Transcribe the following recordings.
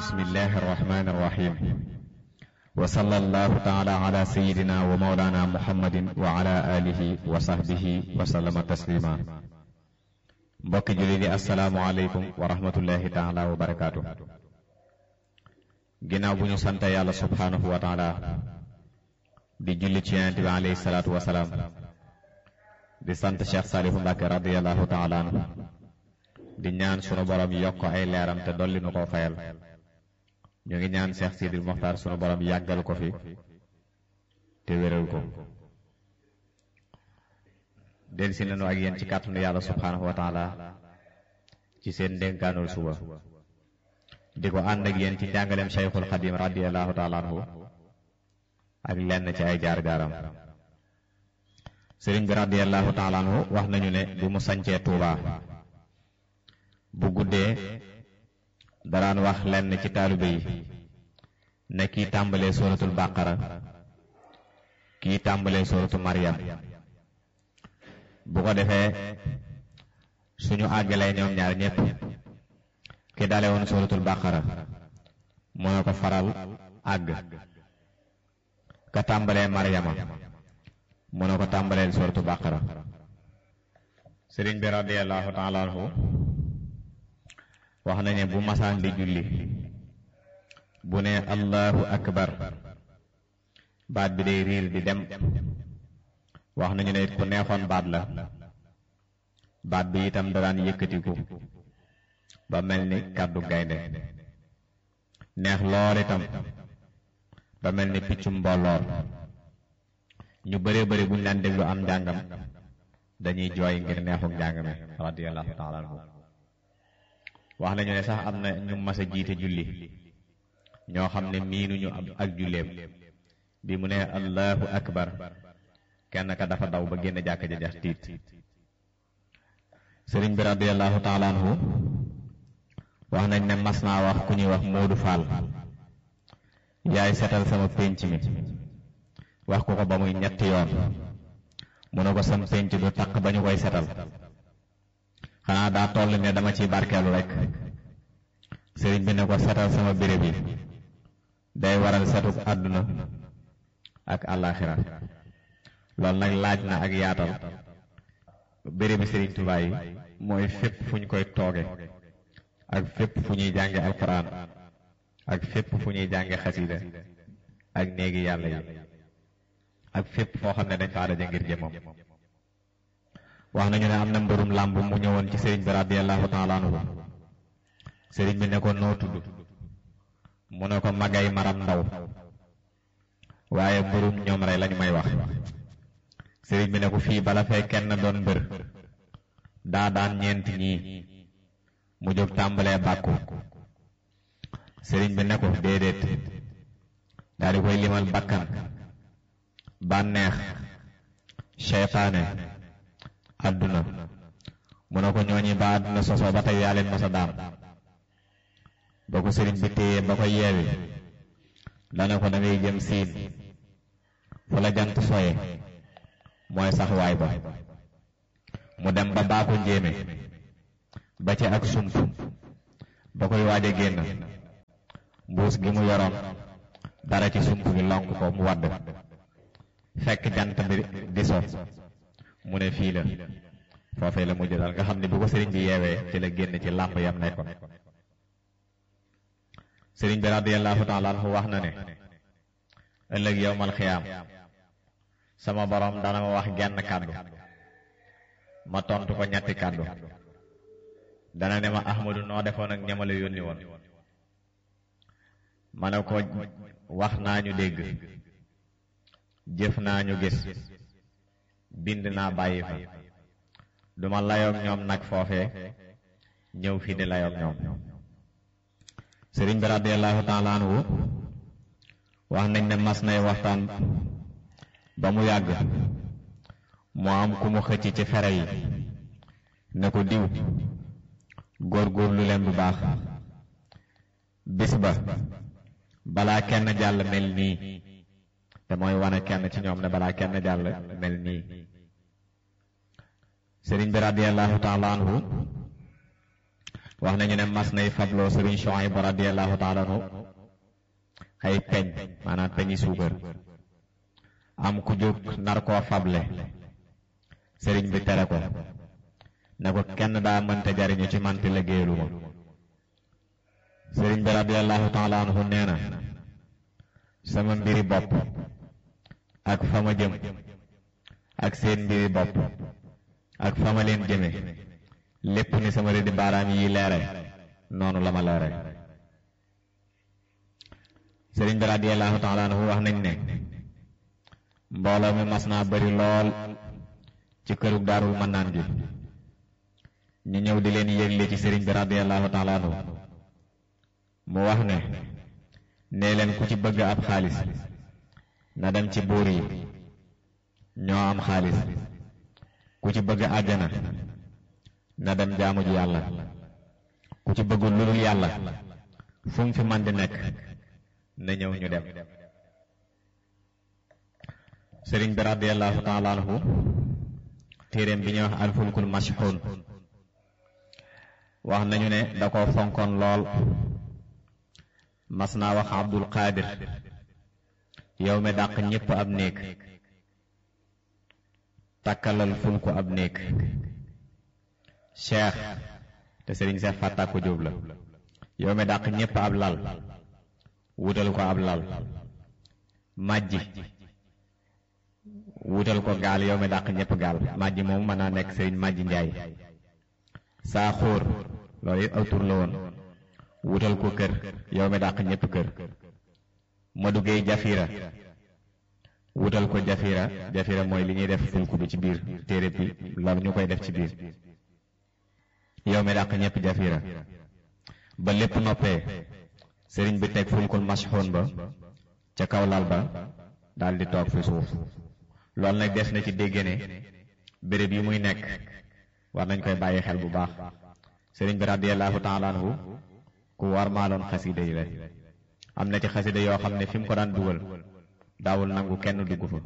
bismillahi arrahmani irrahim wa sallallahu taala ala sayidina wa maulana muhammadin wa ala alihi wa sahbihi wa sallama taslima mbokki julli di asalaamu aleykum wa rahmatullahi taala wa barakaatu ginnaaw bu ñu sante yàlla subhaanahu wa taala di julli ci yonent bi alayhi salaatu wasalaam di sant Cheikh Saalihu Mbàkke radiallahu taala anhu di ñaan sunu borom yokk ay leeram te dolli nu ko fayal ñu ngi ñaan Cheikh Sidil Moxtaar sunu borom yàggal ko fi te wéral ko del si nañu ak yéen ci kàttanu yàlla subhaanahu wa taala ci seen ndénkaanul suba di ko ànd ak yéen ci njàngaleem Cheikhul Xadim radiallahu taala anhu ak lenn ci ay jaar-jaaram sëriñ bi radiallahu taala anhu wax nañu ne bi mu sancee Tuubaa bu guddee daraan wax lenn ci taalibe yi ne kii tàmbalee suratul bàqara kii tàmbalee suratu maryam bu ko defee suñu àggalee ñoom ñaar ñépp ki dale woon suratul bàqara moo ko faral àgg ka tàmbalee maryama mu ne ko tàmbaleel suratu bàqara sëriñ bi radiallahu taala anhu wax nañu bu masaan di julli bu ne allahu akbar baat bi day riir di dem wax nañu ne it ku neexoon baat la baat bi itam daan yëkkatiku ba mel ni kàddu gaynde neex lool itam ba mel ni piccum mbooloor ñu bëree bëri buñ leen déglu am njàngam dañuy jooy ngir neexuk njàng mi radiyallahu taala anhu wax nañu ne sax am na ñu mas a jiite julli ñoo xam ne miinuñu ak julleem bi mu ne allahu akbar kenn ka dafa daw ba génn jàkk ja jax tiit sëriñ bi radiallahu taala anhu wax nañ ne mas naa wax ku ñuy wax Moodu Fall yaay setal sama pénc mi wax ko ko ba muy ñetti yoon mu ne ko sam pénc du taq ba ñu koy setal xanaa daa toll ne dama ciy barkeelu rek sëriñ bi ne ko setal sama béréb yi day waral setuk àdduna ak àllaaxira loolu nag laaj na ak yaatal bérébi sëriñ Tuubaa yi mooy fépp fu ñu koy tooge ak fépp fu ñuy jànge alquran ak fépp fu ñuy jànge xasida ak néegi yàlla yi ak fépp foo xam ne dañ fa daje ngir jëmmam wax nañu ne am na mbërum làmb mu ñëwoon ci sëriñ bi radiallahu taala anhu sëriñ bi ne ko noo tudd mu ne ko magay maram ndaw waaye mbërum ñoom rey lañu may wax sëriñ bi ne ko fii bala fee kenn doon mbër daa daan ñeenti ñii mu jóg tàmbalee bàkku sëriñ bi ne ko déedéet daal di koy limal bakkan bànneex seytaane àdduna mu ne ko ñooñi ba àdduna sosoo ba tey yaa leen masa daan ba ko sëriñ bi téye ba ko yeewi dana ko da ngay jëm siin fu la jant soye mooy sax waay ba mu dem ba baako njéeme ba ci ak sump ba koy waaj a génn mbuus gi mu yoroon dara ci sump gi lonk ko mu wadd fekk jant bi di so mu ne fii la foofee la mujj daal nga xam ne bu ko sëriñ bi yeewee ci la génn ci làmb yam nekkoon sëriñ bi radiyallahu taala anhu wax na ne ëllëg yowmal xiyaam sama borom dana ma wax genn kàddu ma tontu ko ñetti kàddu dana ne ma ahmadu noo defoon ak ñamale yónni woon ma ne ko wax naa ñu dégg jëf naa ñu gis bind naa bàyyi fa duma layoog ñoom nag foofee ñëw fii di layoog ñoom sëriñ bi radiallahu taala anhu wax nañ ne mas nay waxtaan ba mu yàgg moo am ku mu xëcc ci fere yi ne ko diw góor-góorlu leen bu baax bis ba balaa kenn jàll mel nii te mooy wane kenn ci ñoom ne balaa kenn jàll mel nii sëriñ bi radiallahu taala anhu wax nañu ne mas nay fabloo sëriñ Shuayb radiyallahu taala anhu ay peñ maanaam peñi suukar am ku jóg nar koo fable sëriñ bi tere ko ne ko kenn daa mënta jariñu ci man te liggéeyalu ma sëriñ bi radiyallahu taala anhu nee na sama mbiri bopp ak fa ma jëm ak seen mbiri bopp ak fa ma leen jëme lépp ni sama rëddi baaraam yi leere noonu la ma leere sëriñ bi radiyallahu taala anhu wax nañ ne mbooloo mi mas naa bari lool ci kërug daarul mannaan gi ñu ñëw di leen yëgle ci sëriñ bi radiyallahu taala anhu mu wax ne nee leen ku ci bëgg ab xaalis na dem ci buur yi ñoo am xaalis ku ci bëgg àjjana na dem jaamu ji yàlla ku ci bëggul lu dul yàlla fu mu fi man di nekk na ñëw ñu dem sëriñ bi radiyallahu taala anhu téeréem bi ñuy wax alfulkul mashxuun wax nañu ne da ko fonkoon lool mas naa wax abdul qaadir yow mi dàq ñépp ab néeg takkalal fulku ab néeg cheikh te sëriñ seex fàttak ko jóob la yow mi dàq ñépp ab lal wutal ko ab lal majji wutal ko gaal yow mi dàq ñépp gaal majji moom mën naa nekk sëriñ majji njaay saa xóor loolu it aw tur la woon wutal ko kër yow mi dàq ñépp kër ma duggee jafira wutal ko jafira jafira mooy li ñuy def fulku bi ci biir téere bi loolu ñu koy def ci biir yow mi dàq ñépp jafira ba lépp noppee sëriñ bi teg fulkul mashxoon ba ca kaw lal ba daal di toog fi suuf loolu nag des na ci dégg ne béréb yi muy nekk war nañ koy bàyyi xel bu baax sëriñ bi radiyallahu taala anhu ku war maaloon xasida yi la am na ci xasida yoo xam ne fi mu ko daan dugal daawul nangu kenn dugg fa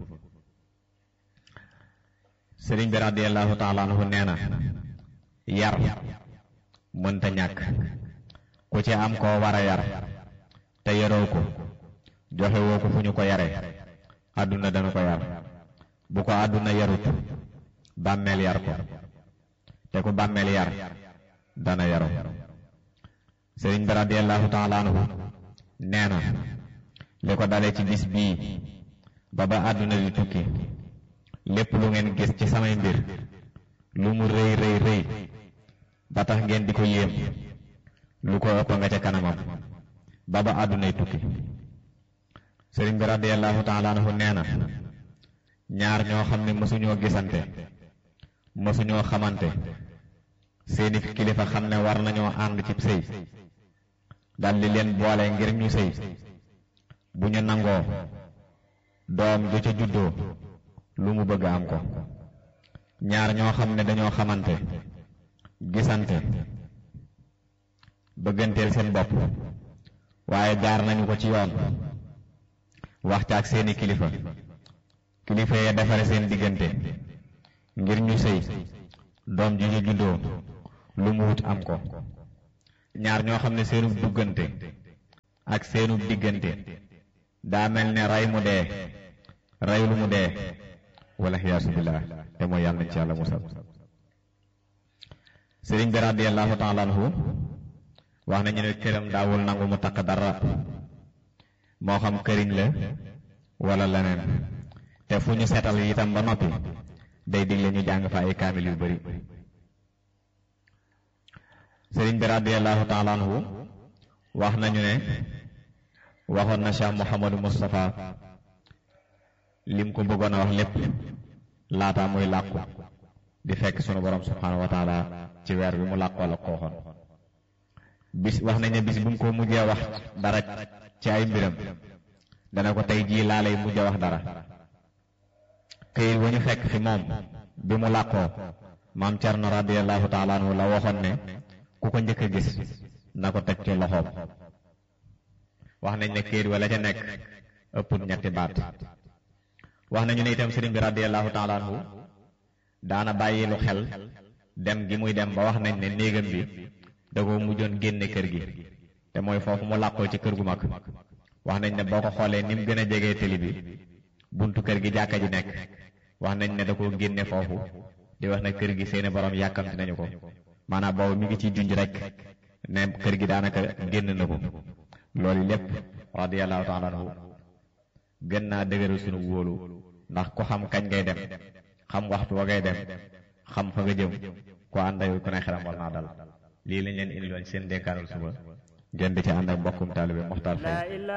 sëriñ bi radiyallahu taala anhu nee na yar mënta ñàkk ku ci am koo war a yar te yaroo ko joxe woo ko fu ñu ko yare àdduna dana ko yar bu ko àdduna yarut bàmmeel yar ko te ku bàmmeel yar dana yaru sëriñ bi radiyallahu taala anhu nee na li ko dale ci bis bii ba ba àdduna di tukki lépp lu ngeen gis ci samay mbir lu mu rëy rëy rëy ba tax ngeen di ko yéem lu ko ëpp nga ca kanamam ba ba àddunay tukki sëriñ bi radiyallahu taala anhu nee na ñaar ñoo xam ne mësuñoo gisante mësuñoo xamante seeni kilifa xam ne war nañoo ànd ci sëy dal di leen boole ngir ñu sëy bu ñu nangoo doom ju ca juddoo lu mu bëgg am ko ñaar ñoo xam ne dañoo xamante gisante bëgganteel seen bopp waaye jaar nañu ko ci yoon wax ca ak seeni kilifa kilifa yee defare seen diggante ngir ñu sëy doom ji ñu juddoo lu mu wut am ko ñaar ñoo xam ne seenu duggante ak seenu diggante daa mel ne rey mu dee rey lu mu dee wala xiyaasu billah te mooy yàlla nañ ci yàlla musal sëriñ bi radiyallahu taala anhu wax nañu ne këram daawul nangu mu takk dara moo xam këriñ la wala leneen te fu ñu seetal itam ba noppi day digle ñu jàng fa ay kaamil yu bari sëriñ bi radiyallahu taala anhu wax nañu ne waxoon na Cheikh Mouhamadou Moustapha lim ko bëggoon a wax lépp laata muy làqu di fekk sunu borom subhanahu wa taala ci weer bi mu làqoo la ko waxoon bis wax nañ ne bis bu mu ko mujjee wax dara ci ay mbiram dana ko tey jii laa lay mujjee wax dara këyit wa ñu fekk fi moom bi mu làqoo maam Cerno radiyallahu taala anhu la waxoon ne ku ko njëkk a gis na ko teg ci loxoom wax nañ ne këyit wala ca nekk ëpput ñetti baat wax nañu ne itam sëriñ bi radiyallahu taala anhu daana bàyyi lu xel dem gi muy dem ba wax nañ ne néegam bi da ko mujjoon génne kër gi te mooy foofu mu làqoo ci kër gu mag wax nañ ne boo ko xoolee ni mu gën a jegee tëli bi buntu kër gi jàkka ji nekk wax nañ ne da koo génne foofu di wax ne kër gi seeni borom yàkkamti nañu ko maanaam boobu mi ngi ciy junj rek ne kër gi daanaka génn na ko loolu lépp radiyallahu taala anhu gën naa dëgëral sunu wóolu ndax ku xam kañ ngay dem xam waxtu wa ngay dem xam fa nga jëm ku ànd ak ku ne xelam war naa dal lii lañ leen indiloon seen dénkaanul suba ngeen di ci ànd ak mbokkum taalibe Moxtaar Fay